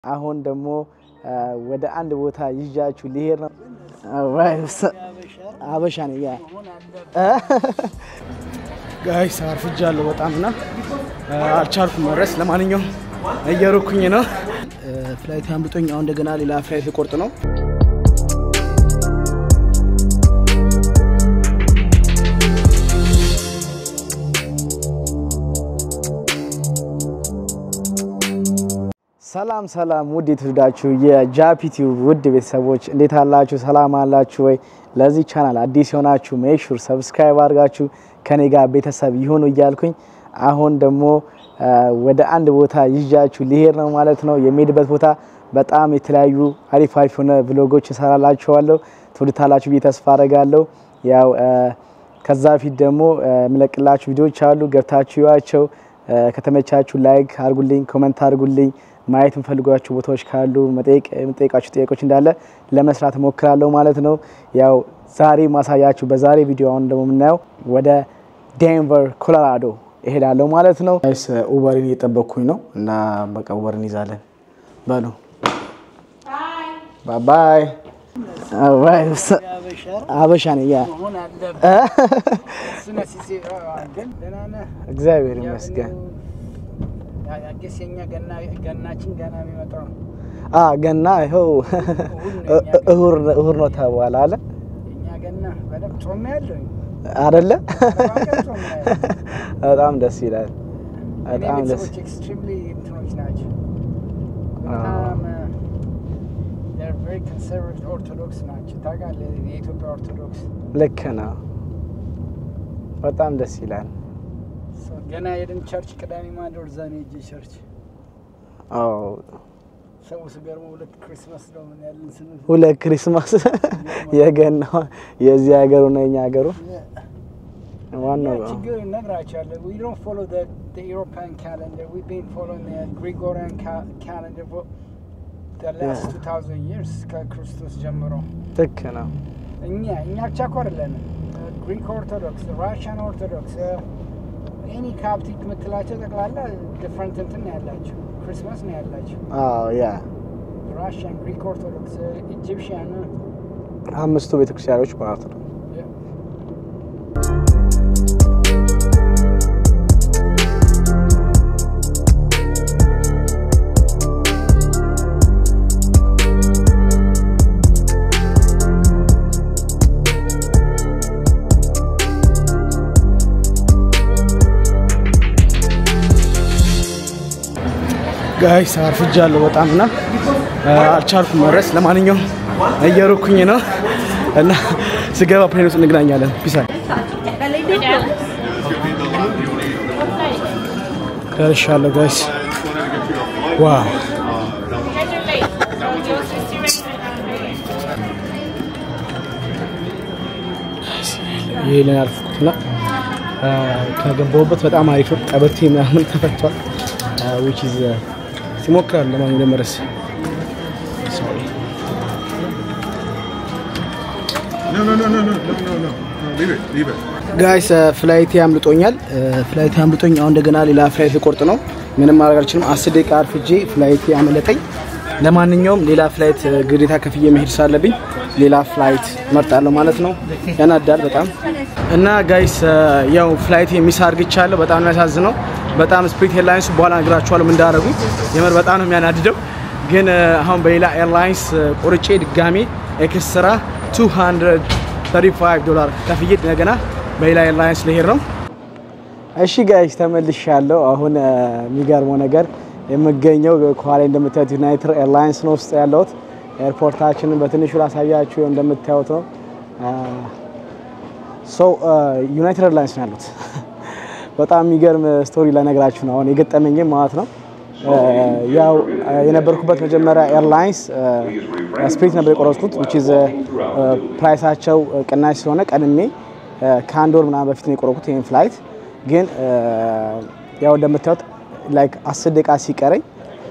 አሁን ደግሞ ወደ አንድ ቦታ ይዣችሁ ሊሄድ ነው። አበሻ ነው ያ ጋይስ አርፍጃለሁ በጣም እና አልቻልኩም መድረስ። ለማንኛውም እየሩኩኝ ነው። ፍላይት አምልጦኝ አሁን እንደገና ሌላ ፍላይት ልቆርጥ ነው። ሰላም ሰላም፣ ውድ የተወደዳችሁ የጃፒቲው ውድ ቤተሰቦች እንዴት አላችሁ? ሰላም አላችሁ ወይ? ለዚህ ቻናል አዲስ የሆናችሁ ሜክሹር ሰብስክራይብ አድርጋችሁ ከኔ ጋር ቤተሰብ ይሁኑ እያልኩኝ አሁን ደግሞ ወደ አንድ ቦታ ይዣችሁ ሊሄድ ነው ማለት ነው። የሚሄድበት ቦታ በጣም የተለያዩ አሪፍ አሪፍ የሆነ ብሎጎች እሰራላችኋለሁ። ትውልታላችሁ ብዬ ተስፋ አደርጋለሁ። ያው ከዛ ፊት ደግሞ የምለቅላችሁ ቪዲዮዎች አሉ፣ ገብታችሁ ይዋቸው። ከተመቻችሁ ላይክ አድርጉልኝ፣ ኮመንት አድርጉልኝ። ማየት የምፈልጓቸው ቦታዎች ካሉ የምጠይቃችሁ ጥያቄዎች እንዳለ ለመስራት እሞክራለሁ ማለት ነው። ያው ዛሬ ማሳያችሁ በዛሬ ቪዲዮ አሁን ደግሞ የምናየው ወደ ዴንቨር ኮሎራዶ እሄዳለሁ ማለት ነው። ስ ኡበርን እየጠበቅኩኝ ነው እና በቃ ኡበር እንይዛለን። በሉ ባባይ አበሻ ነኝ። ያ እግዚአብሔር ይመስገን። ገናችን ገና የሚመጣው ነው። ገና ይኸው እሁድ ነው ተባለ አለ እኛ ገና በደምብ ጾም ያለው አደለ? በጣም ደስ ይላል። እኔ በጣም ደስ ቤተሰቦች ኤክስትሪምሊ እንትኖች ናቸው። በጣም ቨሪ ኮንሰርቫቲቭ ኦርቶዶክስ ናቸው። ታውቃለህ፣ የኢትዮጵያ ኦርቶዶክስ ልክ ነው። በጣም ደስ ይላል። ገና የድን ቸርች ቅዳሜ ማንዶር እዛ ነው ሄጄ ቸርች አዎ ሰው ስገርመው ሁለት ክሪስማስ ነው ምን ያለን ስንል ሁለት ክሪስማስ የገና የዚህ ሀገሩ ነው የኛ ሀገሩ ዋናው Yeah, ችግር እነግራቸዋለሁ። We don't follow the, the European calendar. We've been following the Gregorian ca- calendar for the last Yeah. 2000 years ከክርስቶስ ጀምሮ ልክ ነው። እኛ እኛ ብቻ እኮ አይደለንም። ግሪክ ኦርቶዶክስ፣ ራሽያን ኦርቶዶክስ፣ ኤኒ ካፕቲክ የምትላቸው ጠቅላላ ዲፍረንት እንትን ነው ያላቸው ክሪስማስ ነው ያላቸው። አዎ ያ ራሽያን፣ ግሪክ ኦርቶዶክስ፣ ኢጂፕሽያን አምስቱ ቤተክርስቲያኖች ማለት ነው። ጋይስ አርፍጃለሁ በጣም እና አልቻልኩም መድረስ። ለማንኛውም እየሩኩኝ ነው እና ስገባ ፕሌን ውስጥ እንገናኛለን። ፒሳ ደርሻለሁ ጋይስ። ዋው ይሄንን ያልፍኩትና ከገባሁበት በጣም አሪፍ ነው። ቀበቴ ምናምን ተፈቷል። ዊች ኢዝ ሲሞክራል ለማን ለመረስ No, no, no, no, no, no, no, no. no leave it, leave it. ጋይስ ፍላይት ያምልጦኛል። ፍላይት ያምልጦኝ አሁን እንደገና ሌላ ፍላይት ልቆርጥ ነው። ምንም ማድረግ አልችልም። አስር ደቂቃ አርፍጄ ፍላይት ያመለጠኝ። ለማንኛውም ሌላ ፍላይት ግዴታ ከፍዬ መሄድ ስላለብኝ ሌላ ፍላይት መርጣለሁ ማለት ነው። ያናዳል በጣም እና ጋይስ ያው ፍላይት የሚስ አርግቻለሁ። በጣም ነው የሚያሳዝነው። በጣም ስፕሪት ኤርላይንስ በኋላ ነግራችኋለሁ ምን እንዳደረጉኝ። የምር በጣም ነው የሚያናድደው። ግን አሁን በሌላ ኤርላይንስ ቆርጬ ድጋሜ ኤክስትራ 235 ዶላር ከፍዬ እንደገና በሌላ ኤርላይንስ ልሄድ ነው። እሺ ጋይስ ተመልሻለሁ። አሁን የሚገርመው ነገር የምገኘው ከኋላ እንደምታዩት ዩናይትድ ኤርላይንስ ነው ውስጥ ያለሁት። ኤርፖርታችንን በትንሹ ላሳያችሁ እንደምታዩት ነው። ሰው ዩናይትድ ኤርላይንስ ነው ያሉት። በጣም የሚገርም ስቶሪ ለነግራችሁ ነው አሁን የገጠመኝም ማለት ነው። ያው የነበርኩበት መጀመሪያ ኤርላይንስ ስፕሪት ነበር የቆረጥኩት which is ፕራይሳቸው ቅናሽ ስለሆነ ቀድሜ ከአንድ ወር ምናምን በፊት ነው የቆረጥኩት ይህን ፍላይት ግን ያው እንደምታዩት ላይክ አስር ደቂቃ ሲቀረኝ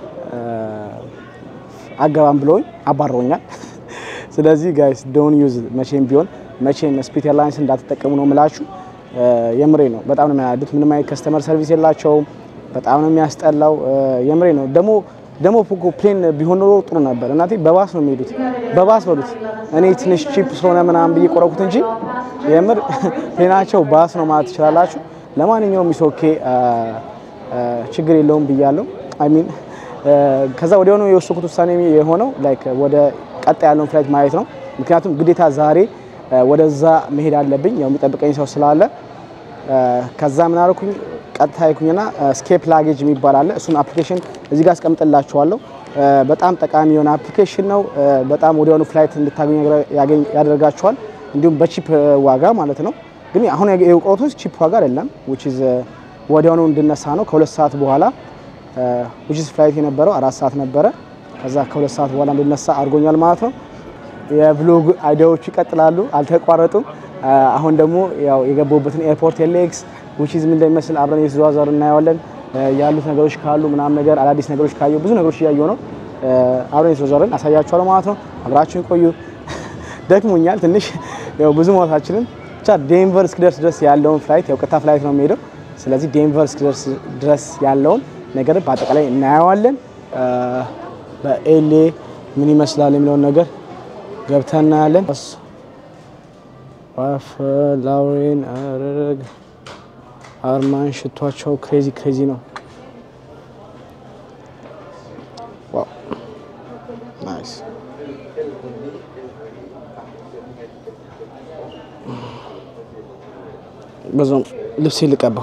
አገባም ብለውኝ አባረውኛል። ስለዚህ ጋይስ ዶን ዩዝ መቼም ቢሆን መቼም ስፕሪት ኤርላይንስ እንዳትጠቀሙ ነው የምላችሁ። የምሬ ነው። በጣም ነው የሚያናዱት። ምንም አይነት ከስተመር ሰርቪስ የላቸውም። በጣም ነው የሚያስጠላው። የምሬ ነው። ደግሞ ደግሞ እኮ ፕሌን ቢሆን ኖሮ ጥሩ ነበር። እናቴ በባስ ነው የሚሄዱት፣ በባስ በሉት። እኔ ትንሽ ቺፕ ስለሆነ ምናምን ብዬ ቆረኩት እንጂ የምር ፕሌናቸው ባስ ነው ማለት ትችላላችሁ። ለማንኛውም ኢሶኬ ችግር የለውም ብያለሁ። አይ ሚን ከዛ ወዲያውኑ የወሰንኩት ውሳኔ የሆነው ላይክ ወደ ቀጣይ ያለውን ፍላይት ማየት ነው። ምክንያቱም ግዴታ ዛሬ ወደዛ መሄድ አለብኝ፣ ያው የሚጠብቀኝ ሰው ስላለ። ከዛ ምን አልኩኝ ቀጥታ ይኩኝና ስኬፕ ላጌጅ የሚባል አለ። እሱን አፕሊኬሽን እዚህ ጋር አስቀምጥላችኋለሁ። በጣም ጠቃሚ የሆነ አፕሊኬሽን ነው። በጣም ወዲያውኑ ፍላይት እንድታገኙ ያደርጋችኋል። እንዲሁም በቺፕ ዋጋ ማለት ነው። ግን አሁን የቆሮቶች ቺፕ ዋጋ አይደለም። which is ወዲያውኑ እንድነሳ ነው ከሁለት ሰዓት በኋላ which is ፍላይት የነበረው አራት ሰዓት ነበረ። ከዛ ከሁለት ሰዓት በኋላ እንድነሳ አድርጎኛል ማለት ነው። የቭሎግ አይዲያዎቹ ይቀጥላሉ፣ አልተቋረጡም። አሁን ደግሞ ያው የገባሁበትን ኤርፖርት ኤሌክስ which is ምን እንደሚመስል አብረን የተዘዋወሩ እናየዋለን። ያሉት ነገሮች ካሉ ምናምን ነገር አዳዲስ ነገሮች ካየሁ ብዙ ነገሮች እያየሁ ነው። አብረን የተዘዋወርን አሳያችኋለሁ ማለት ነው። አብራችሁን ቆዩ። ደክሞኛል ትንሽ ያው ብዙ ማውታችንን ብቻ ዴንቨር እስክደርስ ድረስ ያለውን ፍላይት ያው ቀጥታ ፍላይት ነው የሚሄደው። ስለዚህ ዴንቨር እስክደርስ ድረስ ያለውን ነገር በአጠቃላይ እናየዋለን። በኤልኤ ምን ይመስላል የሚለውን ነገር ገብተን እናያለን። ዋፍ ላውሬን አረግ አርማን ሽቷቸው ክሬዚ ክሬዚ ነው። ዋው ናይስ በዛም ልብሴ ልቀባው።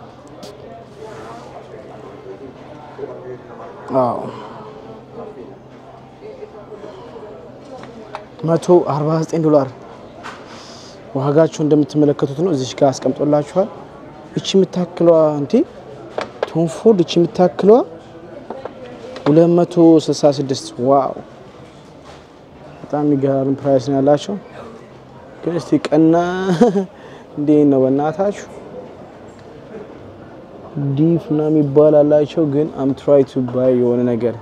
አዎ መቶ አርባ ዘጠኝ ዶላር ዋጋቸው እንደምትመለከቱት ነው። እዚች ጋር አስቀምጦላችኋል። እቺ የምታክለዋ እንዴ ቶም ፎርድ እቺ የምታክለዋ 266 ዋው በጣም የሚገራርም ፕራይስ ነው ያላቸው። ግን እስቲ ቀና እንዴት ነው በእናታችሁ ዲፍ ና የሚባል አላቸው። ግን አም ትራይ ቱ ባይ የሆነ ነገር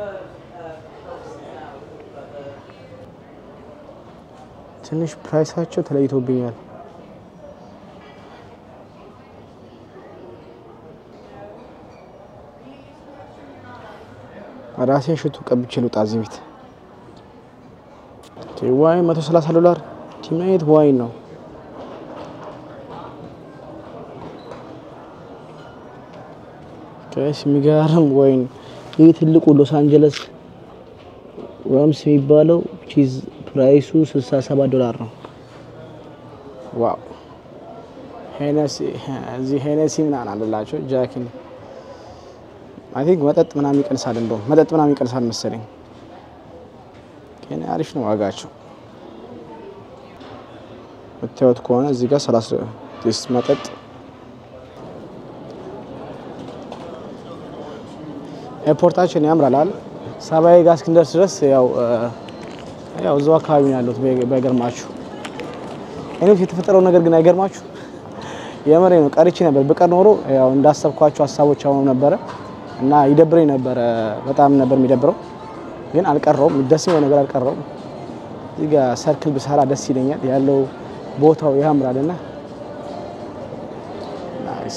ትንሽ ፕራይሳቸው ተለይቶብኛል። ራሴን ሽቱ ቀብቼ ልውጣ እዚህ ቤት። ዋይን 130 ዶላር ቲማየት ዋይን ነው። ከስ የሚገርም ወይን ይህ ትልቁ ሎስ አንጀለስ ራምስ የሚባለው ቺዝ ፕራይሱ 67 ዶላር ነው። ዋው ሄነሲ እዚህ ሄነሲ ምናምን አለላቸው ጃኪን አይ ቲንክ መጠጥ ምናምን ይቀንሳል፣ እንደውም መጠጥ ምናምን ይቀንሳል መሰለኝ። ግን አሪፍ ነው ዋጋቸው። የምታዩት ከሆነ እዚህ ጋር 30 ዲስ መጠጥ ኤርፖርታችን ያምራላል። ሰባዬ ጋር እስክንደርስ ድረስ ያው ያው እዛው አካባቢ ነው ያለሁት። ባይገርማችሁ እኔው የተፈጠረው ነገር ግን አይገርማችሁ? የምሬ ነው። ቀርቼ ነበር። ብቀር ኖሮ ያው እንዳሰብኳቸው ሀሳቦች አሁኑ ነበረ እና ይደብረኝ ነበረ። በጣም ነበር የሚደብረው፣ ግን አልቀረውም። ደስ የሚለው ነገር አልቀረውም። እዚህ ጋር ሰርክል ብሰራ ደስ ይለኛል። ያለው ቦታው ያምራል እና ናይስ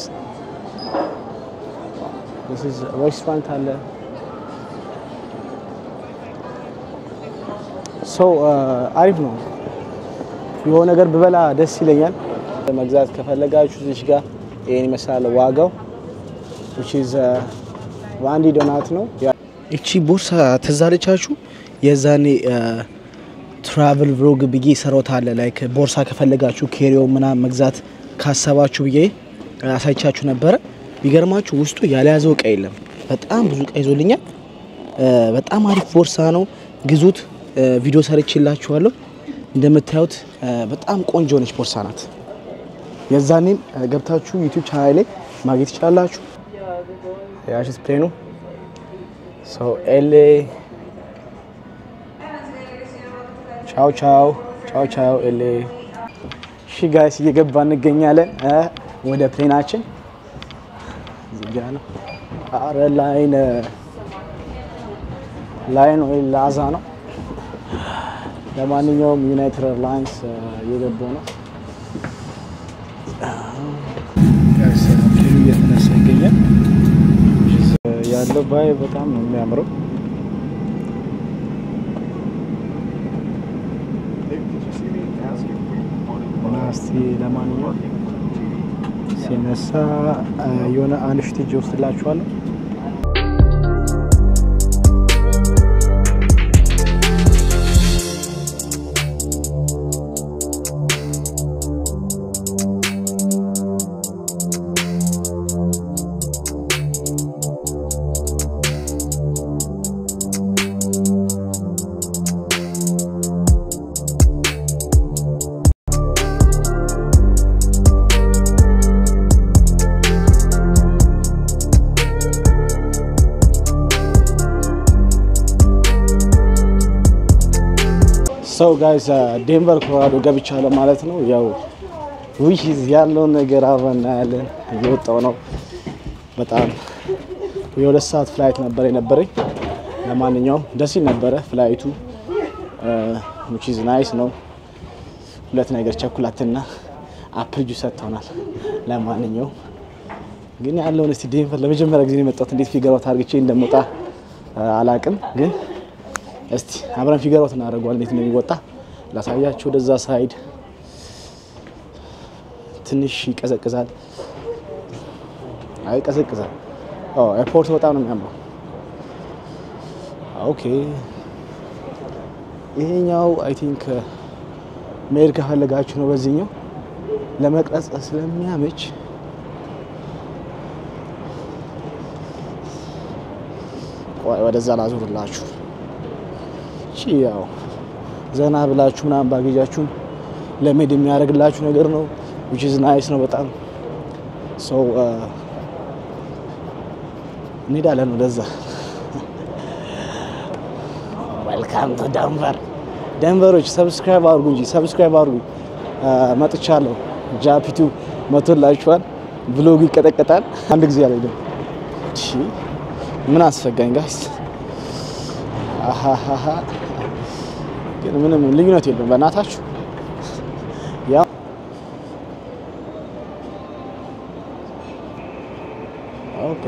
ሬስቶራንት አለ። ሰው አሪፍ ነው። የሆነ ነገር ብበላ ደስ ይለኛል። መግዛት ከፈለጋችሁ እዚህ ጋር ይሄን ይመስላል ዋጋው which is ዋንዲ ዶናት ነው። እቺ ቦርሳ ትዝ አለቻችሁ? የዛኔ ትራቭል ቭሎግ ብዬ ሰሮት አለ ላይክ ቦርሳ ከፈለጋችሁ ኬሪዮ ምናምን መግዛት ካሰባችሁ ብዬ አሳይቻችሁ ነበረ። ቢገርማችሁ ውስጡ ያልያዘው እቃ የለም። በጣም ብዙ እቃ ይዞልኛል። በጣም አሪፍ ቦርሳ ነው፣ ግዙት። ቪዲዮ ሰርቼላችኋለሁ። እንደምታዩት በጣም ቆንጆ ነች ቦርሳ ናት። የዛኔም ገብታችሁ ዩቲዩብ ቻናል ላይ ማግኘት ትችላላችሁ። ያሽስ ፕሌኑ ሰው ኤሌ ቻው ቻው ቻው ቻው ኤሌ። እሺ ጋይስ እየገባ እንገኛለን ወደ ፕሌናችን እዚህ ጋ ነው። አረ ላይን ላይን ወይ ላዛ ነው። ለማንኛውም ዩናይትድ ኤርላይንስ እየገባው ነው። ፕሌኑ እየተነሳ ይገኛል። ያለው ባይ በጣም ነው የሚያምረው። ለማንኛውም ሲነሳ አ፣ የሆነ አንድ ሽቴጅ ወስድላችኋለሁ። ሰው ጋይስ ዴንቨር ኮሎራዶ ገብቻለሁ ማለት ነው። ያው ዊሂዝ ያለውን ነገር አብረን እናያለን። እየወጣው ነው። በጣም የሁለት ሰዓት ፍላይት ነበር የነበረኝ። ለማንኛውም ደስ ይል ነበረ ፍላይቱ ዊች ናይስ ነው። ሁለት ነገር ቸኩላትና አፕል ጁስ ሰጥተውናል። ለማንኛውም ግን ያለውን እስቲ ዴንቨር ለመጀመሪያ ጊዜ ነው የመጣሁት። እንዴት ፊገሯት አድርግቼ እንደምወጣ አላቅም ግን እስቲ አብረን ፊገሯት እናደርገዋለን። እንዴት እንደሚወጣ ላሳያችሁ። ወደዛ ሳይድ ትንሽ ይቀዘቅዛል። አይ ይቀዘቅዛል። ኦ ኤርፖርት በጣም ነው የሚያምረው። ኦኬ ይሄኛው አይ ቲንክ መሄድ ከፈለጋችሁ ነው በዚህኛው ለመቅረጽ ስለሚያመች ቆይ ወደዛ ላዙርላችሁ። እቺ ያው ዘና ብላችሁ ምናምን ባጌጃችሁን ለመሄድ የሚያደርግላችሁ ነገር ነው። which is nice ነው በጣም ሰው እንሄዳለን ወደዛ። ዌልካም ቱ ደንቨር። ደንቨሮች ሰብስክራይብ አድርጉ እንጂ ሰብስክራይብ አድርጉ። መጥቻለሁ። ጃፒቱ መቶላችኋል። ብሎጉ ይቀጠቀጣል። አንድ ጊዜ አልሄድም። እሺ ምን አስፈጋኝ ጋይስ? አሃሃሃ ግን ምንም ልዩነት የለውም። በእናታችሁ ያው ኦኬ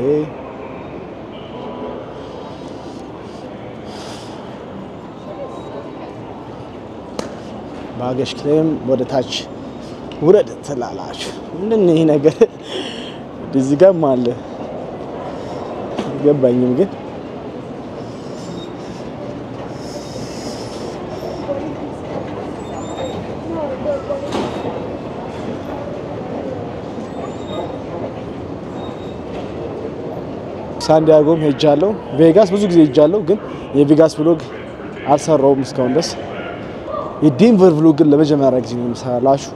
ባገሽ ክሌም ወደ ታች ውረድ ትላላችሁ። ምንድን ነው ይሄ ነገር? እዚህ ጋርም አለ ገባኝም ግን ሳንዲያጎም ሄጃለሁ። ቬጋስ ብዙ ጊዜ ሄጃለሁ፣ ግን የቬጋስ ብሎግ አልሰራውም እስካሁን ድረስ። የዴንቨር ብሎግ ግን ለመጀመሪያ ጊዜ ነው የምሰራላችሁ።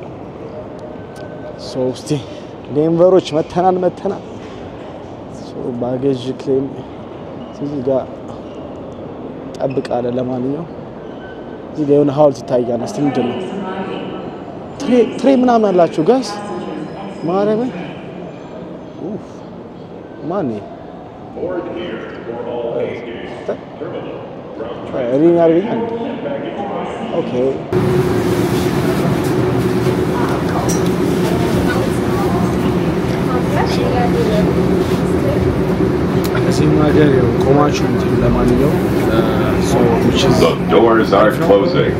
ሶ እስቲ ዴንቨሮች መተናል መተናል። ሶ ባጌጅ ክሌም እዚህ ጋር ጠብቃለ። ለማንኛውም እዚህ ጋር የሆነ ሀውልት ይታያል። እስቲ ምንድን ነው ትሬ ምናምን አላቸው ጋይስ ማረበ ማን ሪኝ ያደርገኛል። ኦኬ እዚህም ሀገር ያው ቆማችሁ እንትኑ ለማንኛውም ሰው The doors are closing.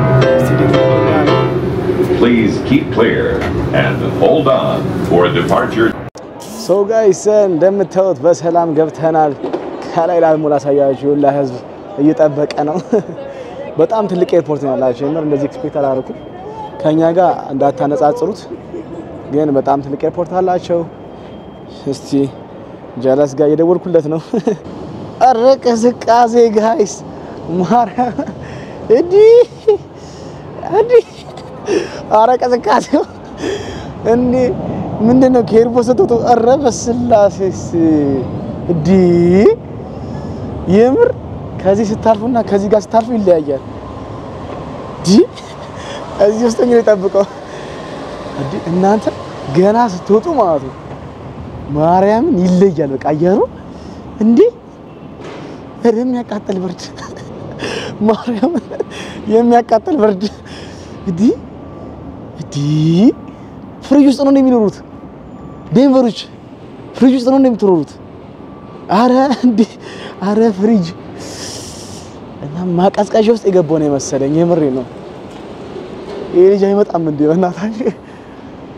Please keep clear and hold on for departure. ሰው ጋይስ እንደምታዩት በሰላም ገብተናል። ከላይ ላልሞ ላሳያችሁ ሁላ ህዝብ እየጠበቀ ነው። በጣም ትልቅ ኤርፖርት ነው ያላቸው። የምር እንደዚህ ኤክስፔክት አላደረኩም። ከኛ ጋር እንዳታነጻጽሩት፣ ግን በጣም ትልቅ ኤርፖርት አላቸው። እስቲ ጀለስ ጋር እየደወልኩለት ነው። ኧረ ቅዝቃዜ ጋይስ ማርያም እንዲህ እንዲህ ኧረ ቅዝቃዜው እንዲህ ምንድን ነው ከኤርፖርት ስትወጡ? ኧረ በስላሴስ እንዲህ የምር ከዚህ ስታልፉና ከዚህ ጋር ስታልፉ ይለያያል። እንዲህ እዚህ ውስጥ እንግዲህ ጠብቀው እንዲህ እናንተ ገና ስትወጡ ማለት ነው ማርያምን ይለያል። በቃ አየሩ እንዲህ የሚያቃጥል ብርድ ማርያምን የሚያቃጥል ብርድ እንዲህ እንዲህ ፍሪጅ ውስጥ ነው የሚኖሩት ዴንቨሮች፣ ፍሪጅ ውስጥ ነው የምትኖሩት። አረ እንዴ! አረ ፍሪጅ እና ማቀዝቀዣ ውስጥ የገባው ነው የመሰለኝ። የምሬ ነው። ይሄ ልጅ አይመጣም እንዴ? በእናታችሁ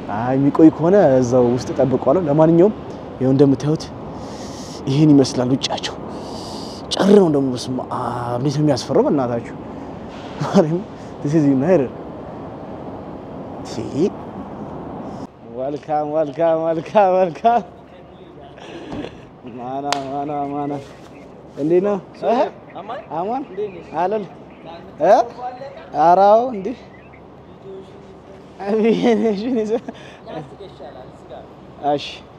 አይ የሚቆይ ከሆነ እዛው ውስጥ ጠብቋለሁ። ለማንኛውም ይኸው እንደምታዩት ይህን ይመስላል ውጫቸው። ጨር ነው ደግሞ በስመ አብ እንዴት ነው የሚያስፈራው! በእናታችሁ ማርያም this is united ወልካም ወልካም ወልካም ወልካም ማና ማና ማና እንዴት ነው እህ? አማን አለል እ ኧረ አዎ እንዴ አብዬ ነሽ እሺ